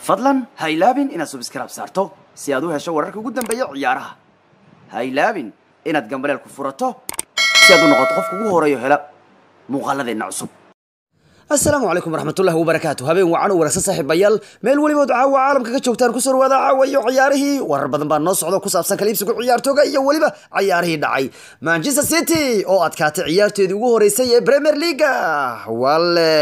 fadlan ha ilaabin inaad subscribe saarto si aad u hesho wararka ugu dambeeya ciyaaraha ha ilaabin inaad gambaleel ku furato si aad u noqoto qofka ugu horeeyo hela muuqaaladeenna cusub asalaamu calaykum waraxmatullahi wabarakaatu habeen wacan u wanaagsan saaxiibayaal meel welibood caawa caalamka ka joogtaan kusoo dhawaada caawa iyo ciyaarihii warar badan baa noo socdo ku saabsan kala iibsiga ciyaartooga iyo weliba ciyaarihii dhacay manchester city oo adkaatay ciyaarteedii ugu horeysay ee premier leaga wale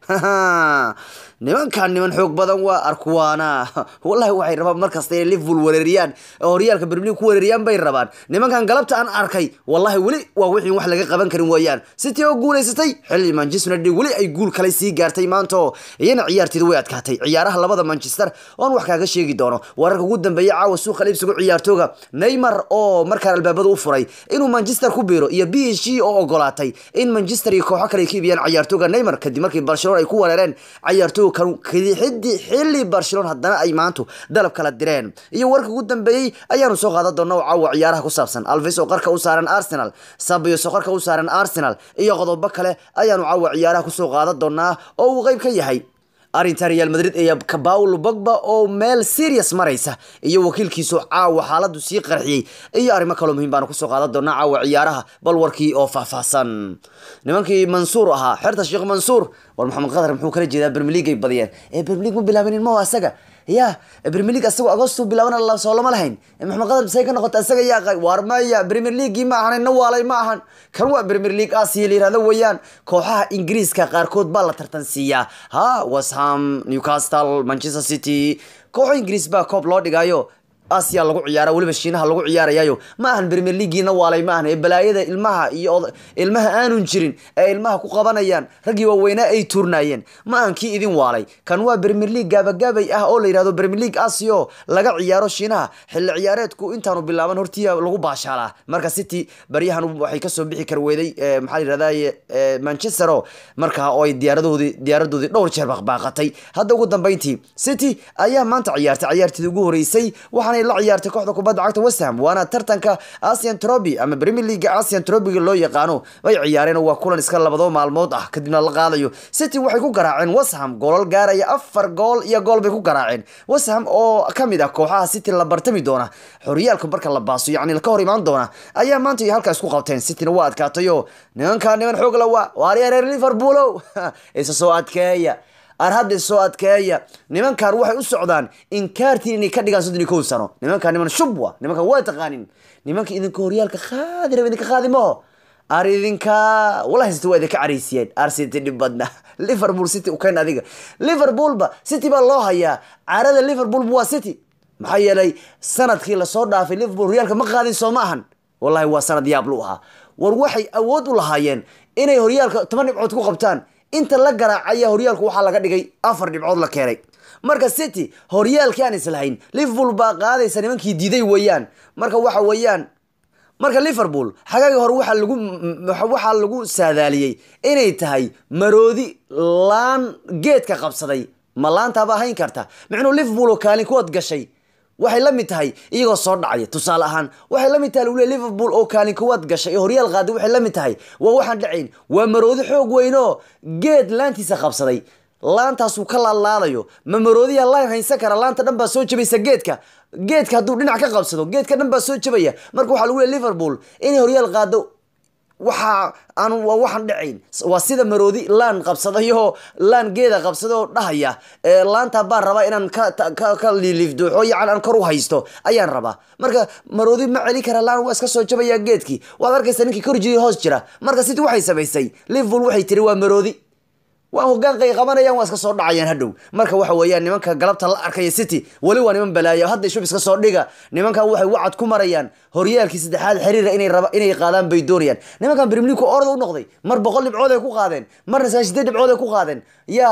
nimankan niman xoog badan waa arkuwaana wallahi waxay rabaan markasta inay liverpool wereeriyaan oo horyaalka premier league ku wereeriyaan bay rabaan nimankan galabta aan arkay wallahi weli waa wixii wax laga qaban karin weeyaan city oo guuleysatay xilli manchester united weli ay guul kale sii gaartay maanta iyana ciyaarteedu way adkaatay ciyaaraha labada manchester oon wax kaaga sheegi doono wararka ugu dambeeya caawa suuqa liibsigu ciyaartooga neymar oo markaan albaabada u furay inuu manchester ku biiro iyo b h g oo ogolaatay in manchester iyo kooxo kale ay ka iibiyaan ciyaartooga neymar kadib markii barcelona ay ku wereereen ciyaartooga xiddi xilli barcelona haddana ay maantu dalab kala direen iyo warka ugu dambeeyey ayaanu soo qaadan doona oo caawa ciyaaraha ku saabsan alvis oo qarka u saaran arsenal sabios oo qarka u saaran arsenal iyo qodobo kale ayaanu caawa ciyaaraha kusoo qaadan doonaa oo uu qeyb ka yahay arrinta real madrid ee paulo bogba oo meel serious maraysa iyo wakiilkiisu caawa xaaladu sii qarxiyey iyo arrimo kaloo muhiim baanu kusoo qaadan doonaa caawa ciyaaraha bal warkii oo faahfaahsan nimankii mansuur ahaa xerta sheekh mansuur war maxamed qadar muxuu kala jeedaa premier league ay badiyeen ee premier league ma bilaabinin maho asaga ya premier league asagoo agosto bilaaban soo lama lahayn maxamed qadar say ka noqota asaga yaa war maya premier leaguei ma ahan na waalay ma ahan kan waa premier league asia la yirahdo weeyaan kooxaha ingiriiska qaarkood baa la tartan siiyaa ha washam newcastle manchester city kooxo ingiriis baa koob loo dhigayo asia lagu ciyaara weliba shiinaha lagu ciyaarayayo ma ahan premier leaguiina waalay ma ahan ee balaayada ilmaha iyo ilmaha aanun jirin ee ilmaha ku qabanayaan raggii waaweynaa ay tuurnaayeen ma ahan kii idin waalay kan waa premier league gaabagaabay ah oo la yihahdo premier league asio laga ciyaaro shiinaha xilli ciyaareedku intaanu bilaaban hortiya lagu baashaalaa marka city baryahan waxay kasoo bixi kar weeday maxaa layirahdaye manchester o markaa oo ay diyaaradoodii diyaaradoodii dhowr jeer baqbaaqatay hadda ugu dambeyntii city ayaa maanta ciyaartay ciyaarteedii ugu horeysay waxaana la ciyaartay kooxda kubadda cagta westham waana tartanka asian troby ama premier league asian trobyga loo yaqaano bay ciyaareen waa kulan iska labado maalmood ah kadibna la qaadayo city waxay ku garaaceen westham goolal gaaraya afar gool iyo gool bay ku garaaceen westham oo kamid ah kooxaha city la bartami doona xoryaalka marka la baaso yacni ka hor imaan doona ayaa maanta iyo halkaa isku qabteen cityna waa adkaatayo nimankaa niman xoog la waa waarya reer liverpoolow isa soo adkeeya ar hadda soo adkeeya nimankan waxay u socdaan inkaartiin inay ka dhigaan soddon iyo kow sano nimankan niman shubwa nimankan waa taqaanin nimanka idinka horyaalka qaadi raba idinka qaadi maho ar idinka wallahi city waa idinka cariisiyeen ar city dhib badna liverpool city u keen adiga liverpoolba city baa loo hayaa carada liverpool waa city maxaa yeelay sanadkii lasoo dhaafay liverpool horyaalka ma qaadin soo ma ahan wallahi waa sanad yaab lu ahaa war waxay awood u lahaayeen inay horyaalka toban dhibcood ku qabtaan inta la garaacaya horyaalku waxaa laga dhigay afar dhibcood la keenay marka city horyaalkii aan islahayn liverpool baa qaadaysa nimankii diiday weeyaan marka waxa weeyaan marka liverpool xagaagii hore waxaa lagu waxaa lagu saadaaliyey inay tahay maroodi laan geedka qabsaday ma laantaaba hayn karta micnuu liverpool oo kaalin kuwad gashay waxay la mid tahay iyagoo soo dhacaya tusaale ahaan waxay la mid tahay lagule liverpool oo kaalin kuwaad gashay ee horyaal qaaday waxay la mid tahay waa waxaan dhacayn waa maroodi xoog weynoo geed laantiisa qabsaday laantaasuu ka laalaadayo ma maroodiya laan haynsan kara laanta dhan baa soo jabaysa geedka geedka hadduu dhinac ka qabsado geedka dhan baa soo jabaya marka waxaa lagu le liverpool inay horyaal qaado waxa aan waa waxaan dhacayn waa sida maroodi laan qabsadayo laan geeda qabsadaoo dhahaya laanta baan rabaa inaan ka liiliifdooxo yacan aan kor u haysto ayaan rabaa marka maroodi ma celin kara laan waa iska soo jabaya geedkii waad arkaysa ninkii kor jiri hoos jira marka city waxay samaysay liverpool waxay tiri waa maroodi waa hogaanqay qabanayaan waa iska soo dhacayaan hadhow marka waxa weeyaan nimanka galabta la arkaya city weli waa niman balaayo hadda shub iska soo dhiga nimankan waxay wacad ku marayaan horyaalkii saddexaad xiriira inay raba inay qaadaan bay doonayaan nimankan premier league orada u noqday mar boqol dhibcood ay ku qaadeen marna saa sideed dhibcood ay ku qaadeen yaa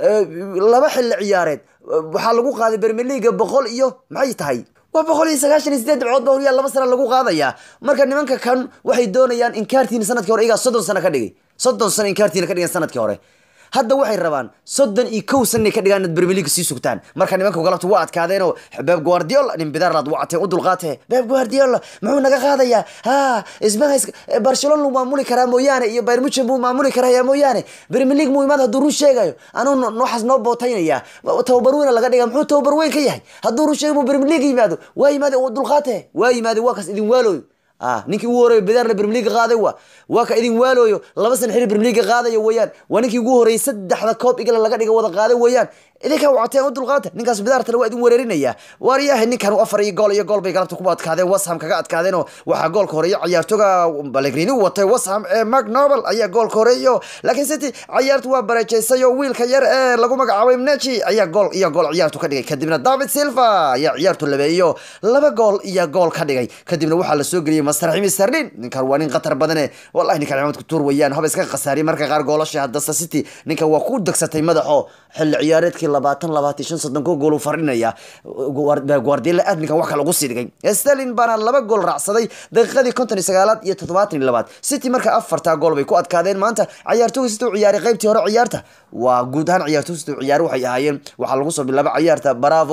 laba xilli ciyaareed waxaa lagu qaaday premier league boqol iyo maxay tahay waa boqol iyo sagaashan iyo sideed dhibcood ba horyaal laba sana lagu qaadayaa marka nimanka kan waxay doonayaan inkaartiina sanadkii hore iyagaa soddon sano ka dhigay soddon sano inkaartiina ka dhigan sanadkii hore hadda waxay rabaan soddon iyo kow sana inay ka dhigaan inaad Premier League sii sugtaan marka nimanka galabta waa adkaadeenoo Pep Guardiola nin bidaarlaad wacatee u dulqaatee Pep Guardiola muxuu naga qaadayaa ha ismaha Barcelona luu maamuli karaa mooyaane iyo Bayern Munchen buu maamuli karaa mooyaane Premier League muu imaad hadduu run sheegayo anuu nooxaas noo bootaynaya tababar weyn laga dhiga muxuu tababar weyn ka yahay hadduu run sheego Premier League yimaado waa yimaade u dulqaatee waa yimaade waa kas idin waalooyo ah ninkii ugu horeeyay bidaarla Premier League qaaday waa waa ka idin waalooyo laba san xiriir Premier League qaadayo weeyaan waa ninkii ugu horeeyay saddexda koob igala laga dhiga wada qaaday weeyaan idinka wacateen u dulqaata ninkaas bidaartana waa idin weerarinaya waaryahay ninkan u afar iyo gool iyo gool bay galabta ku adkaadeen West Ham kaga adkaadeen oo waxaa goolka horeeya ciyaartoga Pellegrini u watay West Ham ee Mark Noble ayaa goolka horeeyo laakiin City ciyaartu waa barajeysay oo wiilka yar ee lagu magacaabay Mnechi ayaa gool iyo gool ciyaartu ka dhigay kadibna David Silva ayaa ciyaartu labeeyo laba gool iyo gool ka dhigay kadibna waxaa la soo geliyay Master Raheem Sterling ninkan waa nin khatar badan wallahi ninkan ciyaartu ku tuur weeyaan haba iska qasaari marka qaar goolasha hadda City ninkan waa ku dagsatay madaxo xilli ciyaareedkii labaatan labaatan shan soddon ko gool uu fardhinaya Guardiola aad ninkan wax kale ugu sii dhigay Sterling baana laba gool raacsaday daqiiqadii konton iyo sagaalaad iyo toddobaatan iyo labaad City marka afartaa gool bay ku adkaadeen maanta ciyaartooyga City u ciyaaray qaybtii hore ciyaarta waa guud ahaan ciyaartooyga City u ciyaar waxay ahaayeen waxaa lagu soo bilaabay ciyaarta Bravo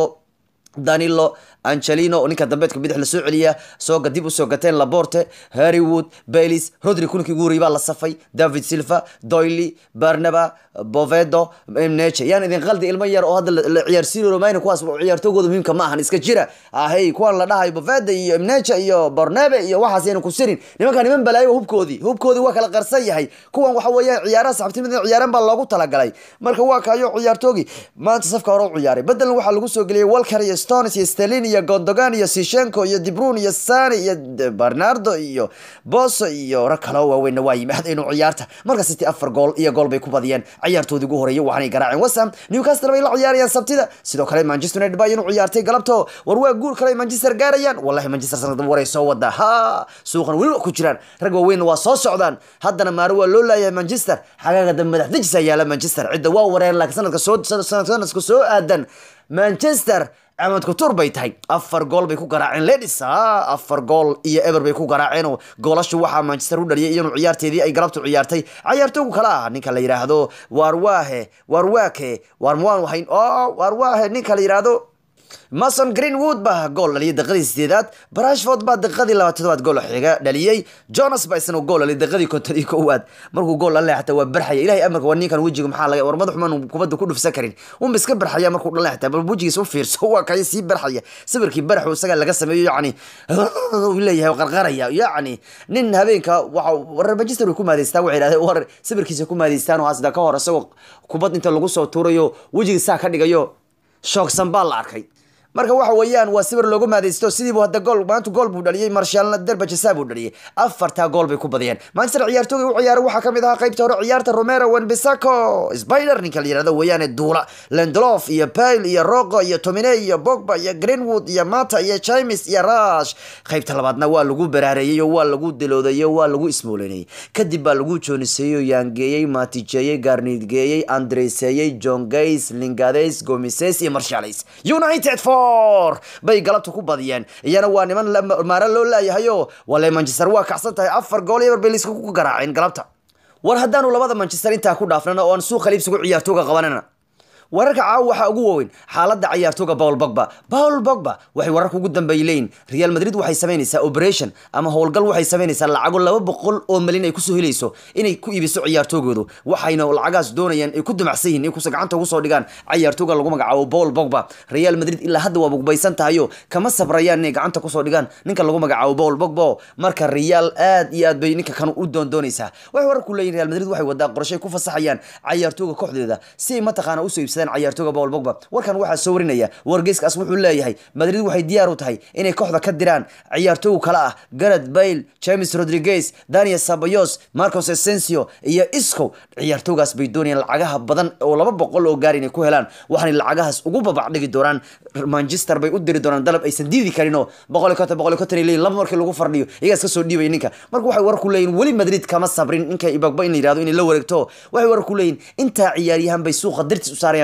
danilo angelino ninka dambeedka bidix lasoo celiya sooga dib usoo gateen laborte harrywood baylis rodri kulinkii ugu horreeyay baa la safay david silva doily barnaba bovedo mneche yaan idin qaldi ilmo yar oo hadda la ciyaarsiin romayna kuwaas ciyaartoogooda muhiimka ma ahan iska jira ahey kuwan la dhahayo boveda iyo mneche iyo barnabe iyo waxaas yayna ku sirin nimanka niman balaayo hubkoodii hubkoodii waa kala qarsan yahay kuwan waxa weeyaan ciyaaraha saxabtinimada ciyaaraan baa loogu talagalay marka waa kayo ciyaartoogii maanta safka hore u ciyaaray bedelna waxaa lagu soo geliyay walker iyo stones iyo stelin iyo gondogan iyo sishenko iyo dibrun iyo sani iyo bernardo iyo boso iyo rag kale oo waaweynna waa yimaada inuu ciyaarta marka city afar gool iyo gool bay ku badiyeen ciyaartoodii ugu horeeyay waxaanay garaaceen westham newcastle bay la ciyaarayaan sabtida sidoo kale manchester united baa inuu ciyaartay galabto war waa guul kale manchester gaarayaan wallahi manchester sanadaba waray soo wadaa ha suuqan weliba ku jiraan rag waaweynna waa soo socdaan haddana maaro waa loo laayahay manchester xagaaga dambe madax dejisa yaala manchester cidda waa wareen laakiin sanadka soo sanadka soo aadan manchester axmed kutur bay tahay afar gool bay ku garaaceen ledis afar gool iyo eber bay ku garaaceen oo goolashu waxaa manchester u dhaliyay iyanu ciyaarteedii ay galabtu ciyaartay ciyaartoogu kale ah ninka la yidhaahdo warwahe warwake warmwan wahayn o warwahe ninka la yidhaahdo mason greenwood baa gool dhaliyay daqiiqadii sideedaad brashford baa daqiiqadii labaatanaad gool xiga dhaliyey jonas baa isna gool dhaliyay daqiiqadii konton iyo kowaad markuu gool dhalay xataa waa barxaya ilahay amarka waa ninkan wejiga maxaa laga war madax xumaan kubadda ku dhufsan karin unba iska barxaya markuu dhalay xataa bal wejigiisa u fiirso waa kaya sii barxaya sawirkii baraxu isaga laga sameeyo yacni leeyahay qarqaraya yacni nin habeenka waxa war manchester way ku maadaystaan waxay yidhahdeen war sawirkiisa ku maadaystaan oo hasda ka hor isagoo kubad inta lagu soo tuurayo wejiga saa ka dhigayo shoogsan baa la arkay marka waxa weeyaan waa sawir loogu maadaysto sidiibu hadda gool maanta gool buu dhaliyey marshaalna derbajasa buu dhaliyey afartaa gool bay ku badiyeen manchester ciyaartooga u ciyaaray waxaa kamid ahaa qaybta hore ciyaarta romero wenbisako spider ninka la yirahdo weeyaane duula lendlof iyo pale iyo rogo iyo tomine iyo bogba iyo greenwood iyo mata iyo james iyo rash qaybta labaadna waa lagu baraareeyey oo waa lagu dilooday oo waa lagu ismooleynayey kadib baa lagu jooniseeyey oo yaangeeyey maatijeeyey gaarniidgeeyey andreseeyey john gays lingades gomises iyo marshales united for bay galabta ku badiyeen iyana waa niman maara loo laayahayo wale manchester waa kacsan tahay afar gool iyo barbeliska ku garaaceen galabta war haddaanu labada manchester intaa ku dhaafnana oo aan suuqa liibsigu ciyaartooga qabanana wararka caawa waxaa ugu waaweyn xaaladda ciyaartooga paul bogba paul bogba waxay wararka ugu dambeeyay leeyihin real madrid waxay samaynaysaa operation ama howlgal waxay samaynaysaa lacago laba boqol oo malin ay kusoo helayso inay ku iibiso ciyaartoogoodu waxayna lacagaas doonayaan ay ku dumacsan yihin in kusa gacanta ugu soo dhigaan ciyaartooga lagu magacaabo paul bogba real madrid ilaa hadda waa bugbaysan tahayo kama sabrayaan inay gacanta kusoo dhigaan ninka lagu magacaabo paul bogba marka real aad iyo aad bay ninka kan u doondoonaysaa waxay wararku leeyihin real madrid waxay wadaa qorshay ku fasaxayaan ciyaartooga kooxdeeda si ay mataqaana usoo iibsadaan ciyaartooga Paul Pogba warkan waxaa soo warinaya wargeyskaas wuxuu leeyahay Madrid waxay diyaar u tahay inay kooxda ka diraan ciyaartooy kale ah Gareth Bale, James Rodriguez, Daniel Ceballos, Marcos Asensio iyo Isco ciyaartoogaas bay doonayaan lacagaha badan oo laba boqol oo gaar inay ku helaan waxaana lacagahaas ugu babac dhigi doonaan Manchester bay u diri doonaan dalab aysan diidi karin oo boqol iyo konton boqol iyo konton leeyihin laba markii lagu fardhiyo iyagaas ka soo dhiibay ninka marka waxay warku leeyihin weli Madrid kama sabrin ninka Pogba in la yiraahdo in la wareegto waxay warku leeyihin inta ciyaaryahan bay suuqa dirtis u saarayaan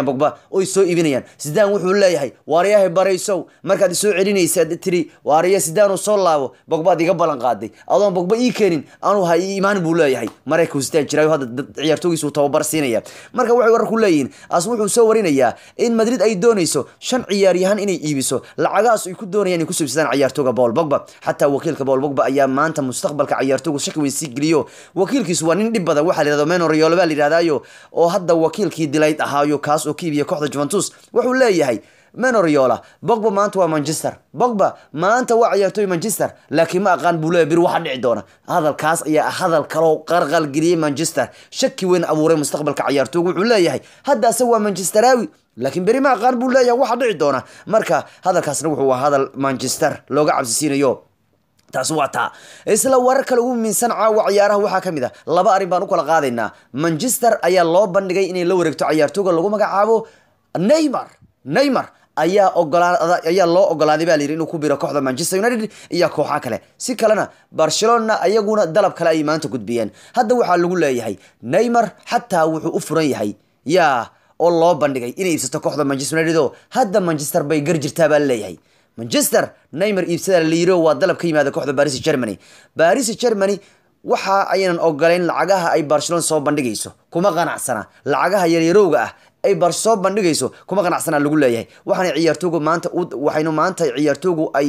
iibsanayaan bogba oy soo iibinayaan sidaan wuxuu leeyahay waaryahay baraysow markaad isoo celinaysa tiri waarya sidaanuu soo laabo bogbaad iga ballan qaaday adoon bogba ii keenin anuu ha ii imaanin buu leeyahay maraykanku sidaan jiraayo hadda dad ciyaartoogiisu tababar siinaya marka waxay wararku leeyihiin as wuxuu soo warinayaa in madrid ay doonayso shan ciyaaryahan inay iibiso lacagahaas ay ku doonayaan inay ku subsadaan ciyaartooga paul bogba xataa wakiilka paul bogba ayaa maanta mustaqbalka ciyaartoogu shaki weyn sii geliyo wakiilkiisu waa nin dhib badan waxaa la yidhahdo meno riolo baa la yidhahdaayo oo hadda wakiilkii dilayd ahaayo kaas oo ka iibiya kooxda juventus wuxuu leeyahay menoriola bogba maanta waa manchester bogba maanta waa ciyaartooy manchester laakiin ma aqaan buu leeyahy bir waxa dhici doona hadalkaas ayaa hadal kaloo qarqal geliyey manchester shaki weyn abuuray mustaqbalka ciyaartoogu wuxuu leeyahay hadda ase waa manchesteraawi laakiin beri ma aqaan buu leeyahay waxa dhici doona marka hadalkaasna wuxuu waa hadal manchester looga cabsisiinayo taas waa taa isla warar kale ugu miinsan caawa ciyaaraha waxaa ka mid a laba arrin baan u kala qaadaynaa manchester ayaa loo bandhigay inay la wareegto ciyaartooga lagu magacaabo neymar neymar ayaa ogolaa ayaa loo ogolaaday baa layidhi inuu ku biro kooxda manchester united iyo kooxa kale si kalena barcelona ayaguna dalab kale ay maanta gudbiyeen hadda waxaa lagu leeyahay neymar xataa wuxuu u furan yahay yaa oo loo bandhigay inay iibsato kooxda manchester united oo hadda manchester bay gar jirtaa baa leeyahay manchester neymar iibsada la yiro waa dalab ka yimaada kooxda baris germany baris germany waxa aynan ogolayn lacagaha ay barcelona soo bandhigayso kuma qanacsana lacagaha yaryarowga ah ay bar soo bandhigayso kuma qanacsana lagu leeyahay waxaana ciyaartoogu maanta waxaynu maanta ciyaartoogu ay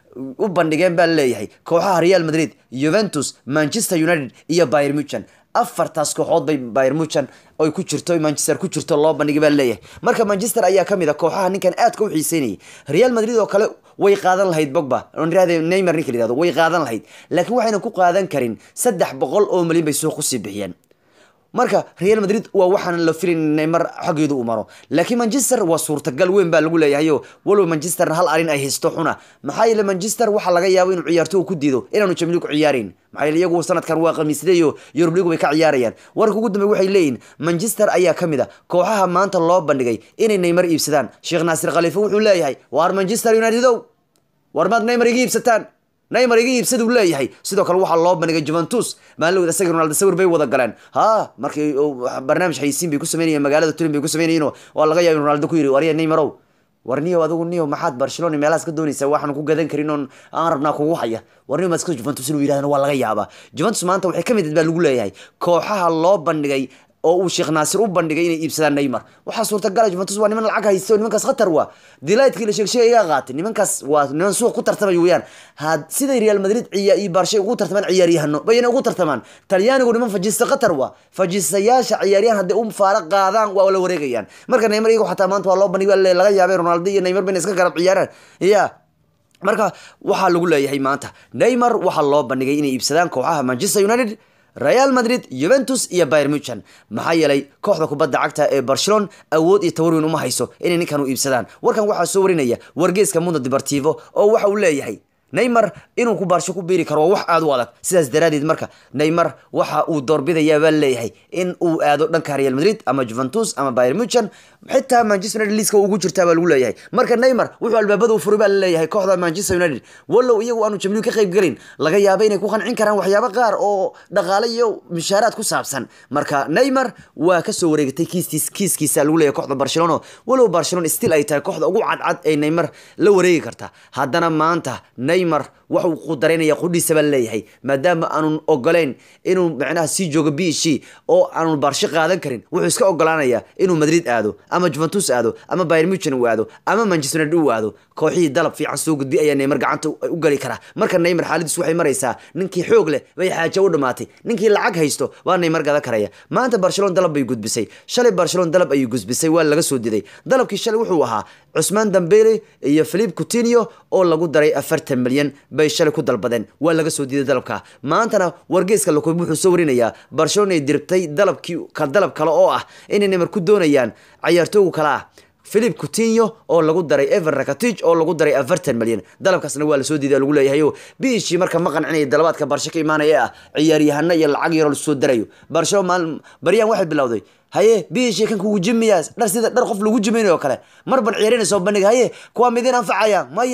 u bandhigeen baa leeyahay kooxaha real madrid juventus manchester united iyo bayer muchan afartaas kooxood bay bayer muchan oy ku jirto manchester ku jirto loo bandhigay baa leeyahay marka manchester ayaa kamid a kooxaha ninkan aadka u xiiseynayay real madrid oo kale way qaadan lahayd bogba onrahde neymar ninka la yihahdo way qaadan lahayd laakiin waxayna ku qaadan karin saddex boqol oo malyan bay suuq kusii bixiyeen marka real madrid waa waxaan la filin neymar xaggeedu u maro laakiin manchester waa suurtagal weyn baa lagu leeyahayo walow manchester hal arin ay haysto xuna maxaa yeele manchester waxaa laga yaabo inuu ciyaartooga ku diido inaanu jamligu ciyaarayn maxaa yeele iyagu sanadkan waa khamiisdayo yurub ligu bay ka ciyaarayaan warka ugu dambe waxay leeyihin manchester ayaa ka mid a kooxaha maanta loo bandhigay inay neymar iibsadaan sheekh naasir khaliife wuxuu leeyahay waar manchester unitedow war maad neymar iga iibsataan neymar iga iibsada uu leeyahay sidoo kale waxaa loo bandhigay juventus maalin isaga ronaldo sawir bay wada galeen ha markii barnaamij xaysiin bay ku sameynayeen magaalada turin bay ku sameynayeen waa laga yaaba in ronaldo ku yiri warya neymarow war niyo adigu niyo maxaad barcelona meelahaas ka doonaysaa waxaan ku gadan karin oon aan rabnaa kugu haya war niyo maska juventus inuu yidhahdana waa laga yaabaa juventus maanta waxay ka mid baa lagu leeyahay kooxaha loo bandhigay oo uu sheekh naasir u bandhigay inay iibsadaan neymar waxaa suurtagala juventus waa niman lacag haysta oo nimankaas khatar waa dilaydkii la sheegsheegay iga qaatay nimankaas waa niman suuq ku tartamay weeyaan had siday real madrid ciya iyo barshay ugu tartamaan ciyaaryahano bayna ugu tartamaan talyaanigu niman fajista khatar waa fajistayaasha ciyaaryahan hadday u faara qaadaan waa la wareegayaan marka neymar iyagu xataa maanta waa loo bandhigay laga yaabay ronaldo iyo neymar bayna iska garab ciyaaraan ya marka waxaa lagu leeyahay maanta neymar waxaa loo bandhigay inay iibsadaan kooxaha manchester united real madrid juventus iyo bayer muchan maxaa yeelay kooxda kubadda cagta ee barcelona awood iyo tawarweyn uma hayso inay ninkan u iibsadaan warkan waxaa soo warinaya wargeeska mundo deportivo oo waxa uu leeyahay neymar inuu ku baarsho ku biiri karo waa wax aada u adag sidaas daraadeed marka neymar waxa uu doorbidayaa baa leeyahay in uu aado dhanka real madrid ama juventus ama bayer muchan xitaa manchester united liiska ugu jirtaa baa lagu leeyahay marka neymar wuxuu albaabada u furay baa laleeyahay kooxda manchester united wallow iyagu aanu jamliin ka qayb gelin laga yaaba inay ku qancin karaan waxyaabo qaar oo dhaqaale iyo mishaaraad ku saabsan marka neymar waa kasoo wareegatay kiistiis kiiskiisa lagu leeyahay kooxda barcelona wallow barcelona still ay tahay kooxda ugu cadcad ee neymar la wareegi karta haddana maanta neymar waxuu qudareynaya qudhiisa baa leeyahay maadaama aanun ogolayn inuu macnaha sii joogo b c oo aanun baarsho qaadan karin wuxuu iska ogolaanayaa inuu madrid aado ama juventus aado ama bayer muchan uu aado ama manchester united uu aado kooxihii dalab fiican soo gudbi ayaa neymar gacanta u gali karaa marka neymar xaaladiis waxay maraysaa ninkii xoog leh bay xaajo u dhamaatay ninkii lacag haysto waa neymar gadan karaya maanta barcelona dalab bay gudbisay shalay barcelona dalab ayay gudbisay waa laga soo diday dalabkii shalay wuxuu ahaa cusmaan dambele iyo philip coutinho oo lagu daray afartan milyan bay shalay ku dalbadeen waa laga soo diiday dalabka maantana wargeeska lakob wuxuu soo warinayaa barcelona ay dirtay dalabkii ka dalab kale oo ah inay neymar ku doonayaan cayaartoogu kale ah philip coutinho oo lagu daray ever rakatic oo lagu daray afartan milyan dalabkaasna waa lasoo diiday lagu leeyahay o biishii marka ma qancinaya dalabaadka barsho ka imaanaya ah ciyaaryahano iyo lacag yaroo lasoo darayo barsho maal baryaan waxay bilowday haye biishii kan kugu jimiyaa dhar sida dhar qof lagu jimaynayo oo kale mar ban ciyaarina soo bandhiga haye kuwa midin anfacaya maya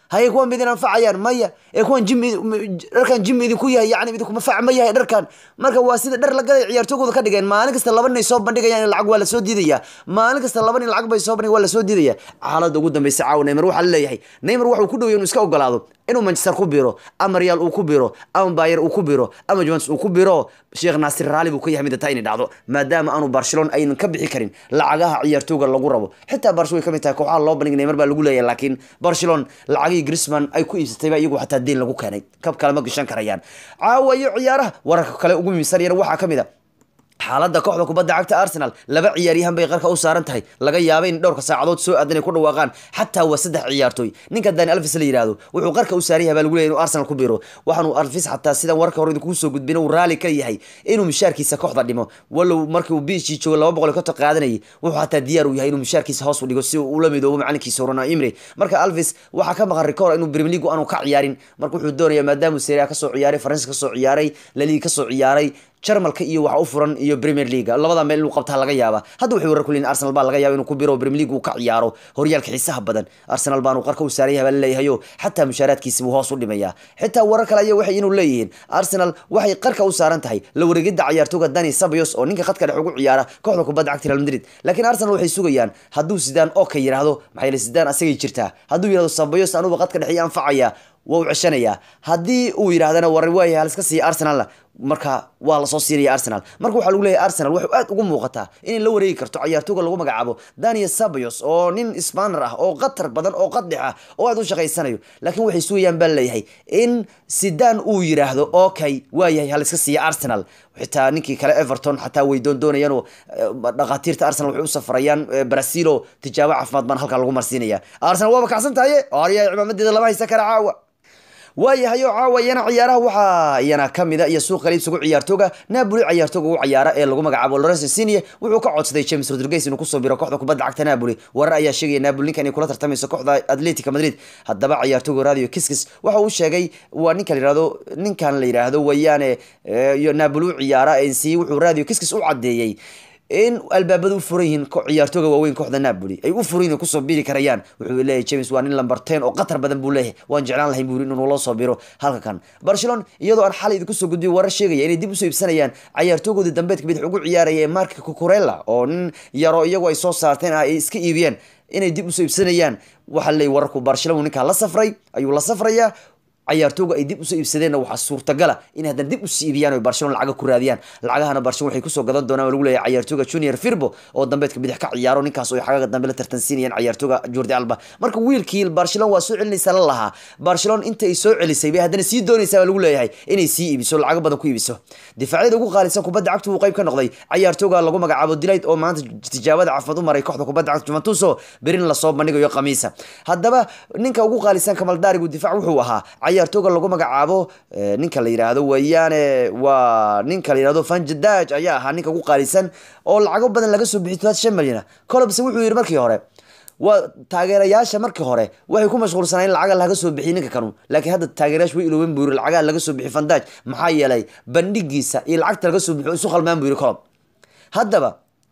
haye kuwan midin anfacayaan maya ee kuwan jim dharkan jim idinku yahay yani idinkuma fac ma yahay dharkan marka waa sida dhar la gaday ciyaartooygooda ka dhigeen maalin kasta laba nin ay soo bandhigayaan in lacag waa lasoo diidaya maalin kasta laba nin lacag bay soo bandhig waa lasoo diidaya xaaladda ugu dambeysa caawa neymar waxaa laleeyahay neymar waxuu ku dhowya inuu iska ogolaado inuu manchester ku biro ama real uu ku biro ama bayer uu ku biro ama juventus uu ku biro sheekh naasir raali buu ka yahay midda taa inay dhacdo maadaama aanu barcelona aynan ka bixi karin lacagaha ciyaartooyga lagu rabo xitaa barcelona way ka mid tahay kooxaha loo bandhig neymar baa lagu leeyahay laakiin barcelona lacagihii grisman ay ku iibsatayba iyagu xataa deen lagu keenay kab kale ma gashan karayaan caawa iyo ciyaaraha wararka kale ugu muhiimsan yar waxaa ka mid a xaaladda kooxda kubadda cagta arsenal laba ciyaaryahan bay qarka u saaran tahay laga yaabay in dhowrka saacadood soo aadan ay ku dhawaaqaan xataa waa saddex ciyaartooy ninka dani alvis la yidhaahdo wuxuu qarka u saaran yahay baa lagu leeyahy inuu arsenal ku biro waxaanu alvis xataa sidan warka hore idinku soo gudbin uu raali ka yahay inuu mishaarkiisa kooxda dhimo walow markii uu biishii joogo laba boqol iyo konton qaadanayay wuxuu xataa diyaar u yahay inuu mishaarkiisa hoos u dhigo si uu ula midoobo macalinkiisa horana imre marka alvis waxaa ka maqan rikoor inuu premier league aanu ka ciyaarin marka wuxuu doonayaa maadaamuu seria kasoo ciyaaray faransa kasoo ciyaaray laliga kasoo ciyaaray jarmalka iyo waxa u furan iyo premier league labada meel inuu qabtaa laga yaaba hadda waxay warar ku leeyihin arsenal baa laga yaaba inuu ku biro premier league uu ka ciyaaro horyaalka xiisaha badan arsenal baanu qarka u saaran yahay baa laleeyahayo xataa mushaaraadkiisi buu hoos u dhimayaa xitaa warar kale ayaa waxay inuu leeyihiin arsenal waxay qarka u saaran tahay la wareegidda ciyaartooga dani sabios oo ninka khadka dhex ugu ciyaara kooxda kubadda cagta real madrid laakiin arsenal waxay sugayaan hadduu sidaan oo ka yidhaahdo maxaa yeele sidaan asagay jirtaa hadduu yidhahdo sabios anuba khadka dhexe anfacaya waa u ceshanayaa haddii uu yidhahdana war waaya haliska siiya arsenalna marka waa lasoo siinaya arsenal marka waxaa lagu leeyahay arsenal waxay aad ugu muuqataa inay la wareegi karto ciyaartooga lagu magacaabo daniel sabios oo nin spanner ah oo qatar badan oo qaddex ah oo aad u shaqaysanayo laakiin waxay sugayaan baa leeyahay in sidaan uu yidhaahdo okay waayahay haliska siiya arsenal xitaa ninkii kale everton xataa way doon doonayaan oo dhakhaatiirta arsenal waxay u safrayaan brazil oo tijaabo caafimaad baan halkaa lagu marsiinaya arsenal waaba kacsan tahaye arya cimaamadeeda lama haysan kara caawa waayahayo caawa iyana ciyaaraha waxaa iyana kamida iyo suuqa iibsigu ciyaartooga napoli ciyaartooga ugu ciyaara ee lagu magacaabo lorenzo insigne wuxuu ka codsaday james rodriguez inuu kusoo biro kooxda kubadda cagta napoli warar ayaa sheegaya napoli ninkan inay kula tartamayso kooxda atletica madrid haddaba ciyaartooga radio kiskis waxa uu sheegay waa ninka la yihahdo ninkan la yidhaahdo wayaane iyo napoli u ciyaara insi wuxuu radio kiskis u cadeeyey in albaabada u furan yihiin ciyaartooga waaweyn kooxda napoli ay u furan yihin kusoo biri karayaan wuxuu leeyahay james waa nin lamber ten oo qatar badan buu leeyahay waan jeclaan lahayn buu inuu loo soo biro halka kan barcelona iyadoo aan xalay idinku soo gudbiyo warar sheegaya inay dib usoo iibsanayaan ciyaartoogoodii dambeedka bidix ugu ciyaaraya ee marka cucurella oo nin yaro iyagu ay soo saarteen ah ay iska iibiyeen inay dib usoo iibsanayaan waxaa leeyahy wararku barcelona ninkaa la safray ayuu la safrayaa ciyaartooga ay dib usoo iibsadeenna waxaa suurtagala in haddana dib usii iibiyaan o barcelona lacaga ku raadiyaan lacagahana barcelona waxay kusoo gadan doonaan lagu leeyahay ciyaartooga junior firbo oo dambeedka bidix ka ciyaaro ninkaas oo xagaga dambe la tartansiinayaan ciyaartooga jordi alba marka wiilkii barcelona waa soo celinaysa la lahaa barcelona inta ay soo celisay bay haddana sii doonaysaa baa lagu leeyahay inay sii iibiso lacago badan ku iibiso difaacyada ugu qaalisan kubadda cagta uu qayb ka noqday ciyaartooga lagu magacaabo dilayd oo maanta tijaabada caafimaad u maray kooxda kubadda cagta juventus oo berin lasoo bandhigayo khamiisa haddaba ninka ugu qaalisan kamaldaarigu difaac wuxuu ahaa ciyaartooga lagu magacaabo ninka la yidhaahdo weeyaane waa ninka la yidhahdo fanjadaj ayaa ahaa ninka ugu qaalisan oo lacago badan laga soo bixiyay todobaatan shan malyan colobse wuxuu yidhi markii hore waa taageerayaasha markii hore waxay ku mashquulsanaa in lacaga laga soo bixiy ninka kanu laakiin hadda taageerayaasha way ilooben buu yiri lacagaha laga soo bixiy fandaj maxaa yeelay bandhigiisa iyo lacagta laga soo bixiyo isu khalmaan buu yiri colob haddaba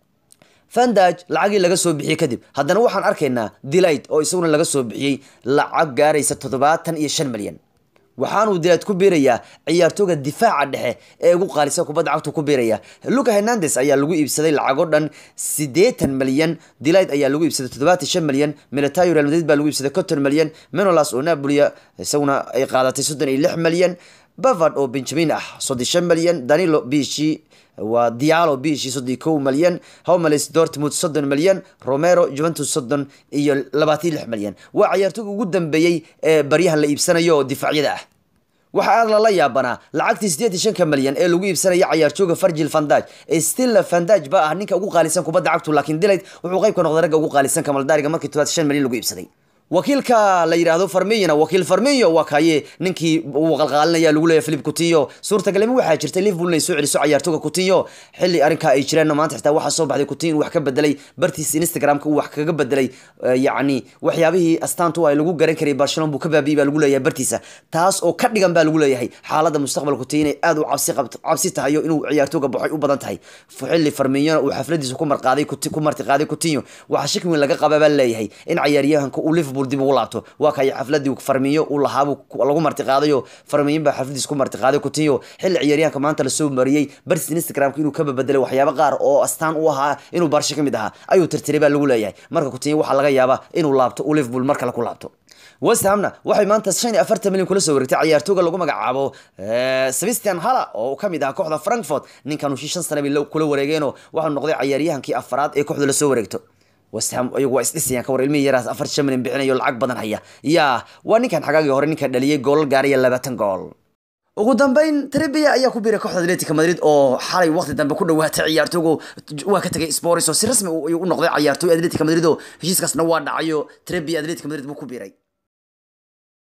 fandaj lacagii laga soo bixiyey kadib haddana waxaan arkaynaa delight oo isaguna laga soo bixiyey lacag gaaraysa toddobaatan iyo shan malyan waxaanuu dilayd ku biirayaa ciyaartooga difaaca dhexe ee ugu qaalisan kubadda cagtu ku biiraya luca hernandes ayaa lagu iibsaday lacago dhan siddeetan malyan dilayd ayaa lagu iibsaday toddobaatan shan malyan militayo real madrid baa lagu iibsaday conton malyan menolas oo napolia isaguna ay qaadatay soddon iyo lix malyan bavard oo benjamin ah soddon shan malyan danilo bishi waa dialo bishi soddon kow malyan homeles dortmund soddon malyan romero juventus soddon iyo labaatan lix malyan waa ciyaartooga ugu dambeeyey ee baryahan la iibsanayo oo difaacyada ah waxaa aad lala yaabanaa lacagtii siddeed iyo shanka malyan ee lagu iibsanaya ciyaartooga fargil fandaj stilla fandaj baa ah ninka ugu qaalisan kubadda cagtu laakiin dilayd wuxuu qayb ka noqday ragga ugu qaalisan kamaldaariga markii todobaatan shan malyan lagu iibsaday wakiilka la yidhaahdo farmiyona wakiil farmiyo waa kaye ninkii uu qalqaalinaya lagu leeyahy philip coutinho suurtagalnimo waxaa jirtay liverpool inay soo celiso ciyaartooga coutinho xilli arrinkaa ay jireen maanta xitaa waxaa soo baxday coutinho wax ka bedelay bartiis instagramka uu wax kaga bedelay yacni waxyaabihii astaantu ay lagu garan karay barcelona buu ka baabi'ey baa lagu leeyahay bartiisa taas oo ka dhigan baa lagu leeyahay xaaladda mustaqbalka coutinho inay aad u cabsi qabt cabsi tahay inuu ciyaartooga baxay u badan tahay xilli farmiyona uu xafladiisa ku marqaaday ku marti qaaday coutinho waxaa shaki weyn laga qabaa baa leeyahay in ciyaaryahanka uu liverpool liverpool dib ugu laabto waa kay xafladii farmiyo uu lahaabuu lagu martiqaadayo farmiyin baa xafladiis ku martiqaaday kutinyo xilli ciyaaryahanka maanta lasoo mariyey barsi instagramka inuu ka babedelay waxyaabo qaar oo astaan u ahaa inuu barsho ka mid ahaa ayuu tirtiray baa lagu leeyahay marka kutinyo waxaa laga yaabaa inuu laabto uu liverpool mar kale ku laabto west hamna waxay maanta shan iyo afartan milyan kula soo wareegtay ciyaartooga lagu magacaabo sebastian hala oo ka mid ah kooxda frankfort ninkan uu shan sana bay kula wareegeenoo waxau noqday ciyaaryahankii afaraad ee kooxda lasoo wareegto west ham iyagu waa isdhisayaan ka war ilmihii yaraas afar shan milyan bixinayo lacag badan haya yaa waa ninkan xagaagii hore ninka dhaliyay goolal gaaraya labaatan gool ugu dambeyn trebia ayaa ku biiray kooxda atletica madrid oo xalay waqti dambe ku dhawaatay ciyaartoogu waa ka tagay sporis oo si rasmi u noqday ciyaartooy atletica madrid oo heshiiskaasna waa dhacayo trebia atletica madrid buu ku biiray